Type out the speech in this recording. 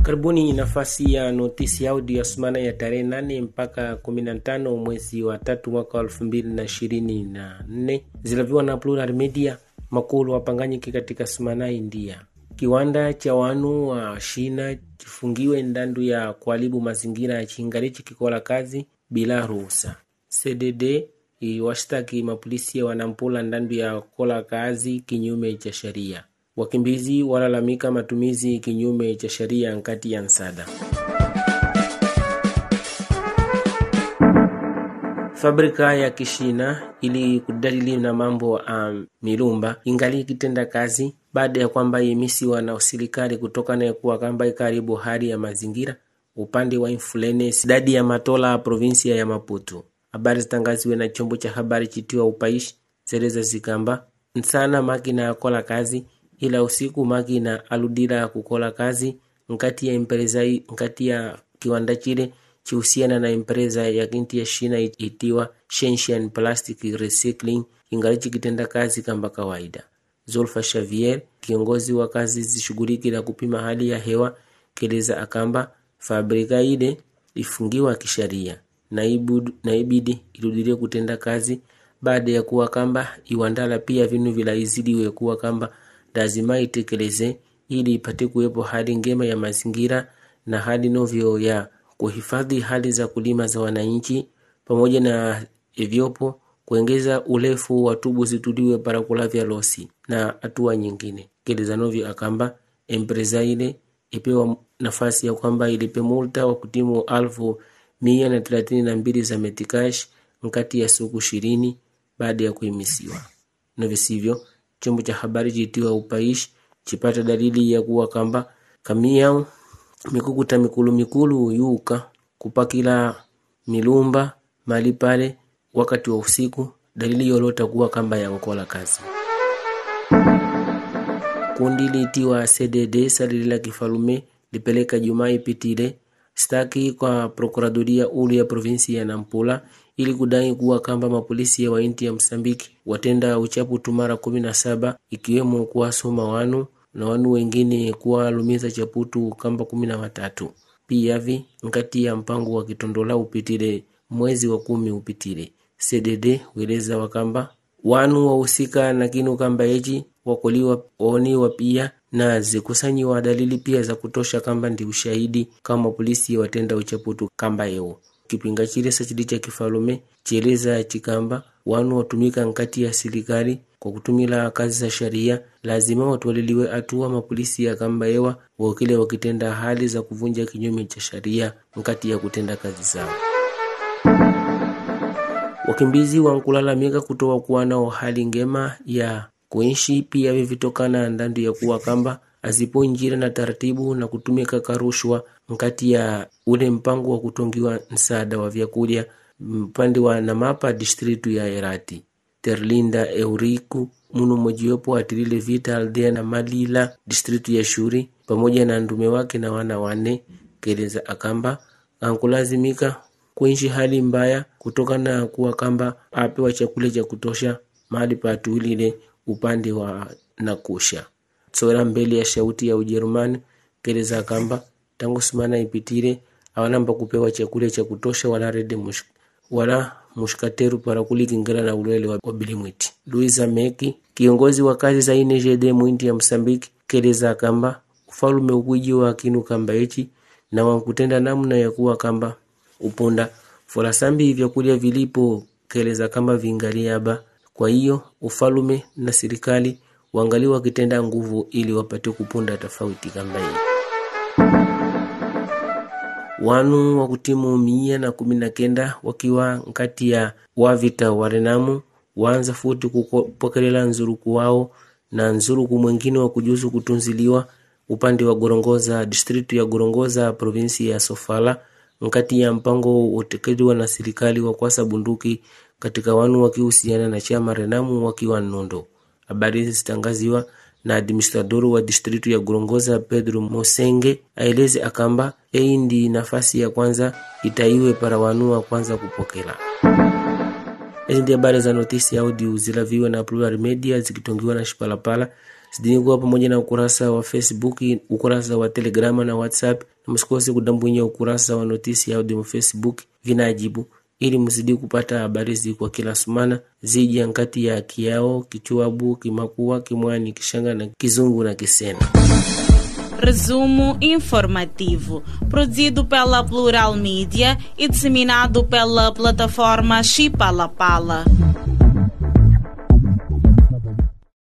Karibuni nafasi ya notisi audio ya semana ya tarehe nane mpaka kumi na tano mwezi wa tatu mwaka wa elfu mbili na ishirini na nne zilaviwa na Plural Media makulu wapanganyike katika semana India. Kiwanda cha wanu wa Shina chifungiwe ndandu ya kuharibu mazingira ya chingalichi kikola kazi bila ruhusa. CDD iwashtaki mapolisi wanampula ndandu ya kola kazi kinyume cha sheria. Wakimbizi walalamika matumizi kinyume cha sheria nkati ya nsada. Fabrika ya Kishina ili kudalili na mambo ya um, milumba ingali ikitenda kazi baada ya kwamba imisiwa na serikali kutokana na kuwa kamba karibu hali ya mazingira upande wa Infulene sidadi ya Matola provinsia ya Maputo. Habari zitangaziwe na chombo cha habari chitiwa Upaishi zeleza zikamba nsana makina yakola kazi ila usiku makina aludira kukola kazi nkati ya empresa nkati ya kiwanda chile chihusiana na empresa ya kinti ya Shina itiwa Shenzhen Plastic Recycling ingali chikitenda kazi kamba kawaida. Zulfa Xavier, kiongozi wa kazi zishughuliki la kupima hali ya hewa, keleza akamba fabrika ile ifungiwa kisheria na ibidi irudilie kutenda kazi baada ya kuwa kamba iwandala pia vinu vilaizidiwe kuwa kamba lazima itekeleze ili ipate kuwepo hali ngema ya mazingira na hali novyo ya kuhifadhi hali za kulima za wananchi, pamoja na ivyopo kuongeza urefu wa tubu zituliwe para kulavya losi na hatua nyingine. Keleza novyo akamba empresa ile ipewa nafasi ya kwamba ilipe multa wa kutimu alfu mia na thelathini na mbili za metikash nkati ya siku ishirini baada ya kuimisiwa. Na visivyo chombo cha habari chitiwa Upaishi chipata dalili ya kuwa kamba kamia mikukuta mikulu mikulu yuka kupakila milumba mali pale wakati wa usiku, dalili yolota kuwa kamba ya nkola kazi. Kundi liitiwa CDD salilila kifalume lipeleka Jumaa ipitile staki kwa prokuradoria ulu ya provinsi ya Nampula ili kudai kuwa kamba mapolisi ya wainti ya Msambiki watenda uchapu tumara kumi na saba ikiwemo kuwasoma wanu na wanu wengine kuwalumiza chaputu kamba kumi na watatu piyavi nkati ya mpango wa kitondola upitile mwezi wa kumi upitile. CDD weleza wakamba wanu wahusika na kinu kamba echi wakoliwa waoniwa pia na zikusanyiwa dalili pia za kutosha kamba ndi ushahidi kama polisi watenda uchaputu kamba eo kipinga chile sachili cha kifalume chieleza chikamba wanu watumika nkati ya serikali kwa kutumila kazi za sharia lazima watwaliliwe hatua mapolisi ya kamba ewa wakile wakitenda hali za kuvunja kinyume cha sharia nkati ya kutenda kazi zao. Wakimbizi wankulalamika kutoa kuwa nao hali ngema ya kuishi pia vivitokana ndandu ya kuwa kamba azipo njira na taratibu na kutumika karushwa nkati ya ule mpango wa kutongiwa msaada wa vyakulya mpande wa Namapa distritu ya Erati. Terlinda Euriku muno mojiwepo atilile vita aldea na Malila distritu ya Shuri pamoja na ndume wake na wana wane keleza akamba ankulazimika kuishi hali mbaya kutokana na kuwa kamba apewa chakula cha kutosha mahali patuilile upande wa Nakusha. Tsora mbele ya shauti ya Ujerumani keleza kamba tangu simana ipitile awanamba kupewa chakula cha kutosha wala rede mush, wala mushkateru para kulikingana na ulwele wa bilimwiti. Luisa Meki kiongozi wa kazi za INGD mwinti ya Msambiki keleza kamba ufalume ukwiji wa kinu kamba echi na wankutenda namna ya kuwa kamba upunda folasambi vyakulya vilipo keleza kama vingaliaba. Kwa hiyo ufalume na serikali wangali wakitenda nguvu ili wapate kupunda tofauti kamba hii. Wanu wa kutimu mia na kumi na kenda wakiwa nkati ya wavita warenamu waanza futi kupokelela nzuruku wao na nzuruku mwengine wa kujuzu kutunziliwa upande wa Gorongoza distritu ya Gorongoza provinsi ya Sofala nkati ya mpango utekelewa na serikali wa kwasa bunduki katika wanu wakihusiana na chama Renamu wakiwa Nondo. Habari hizi zitangaziwa na administrador wa distritu ya Gorongoza Pedro Mosenge aeleze akamba ei ndi nafasi ya kwanza itaiwe para wanu wa kwanza kupokela. Hizi ndi habari za notisi audio zilaviwa na Plural Media zikitongiwa na Shipalapala zidini kuwa pamoja na ukurasa wa Facebook, ukurasa wa Telegrama na WhatsApp, na msikose kudambwinya ukurasa wa notisi ya audio Facebook vinajibu ili mzidi kupata habari zi kwa kila sumana zija nkati ya Kiao, Kichuabu, Kimakua, Kimwani, Kishanga na Kizungu na Kisena. Resumo informativo, produzido pela Plural Mídia e disseminado pela plataforma Chipalapala.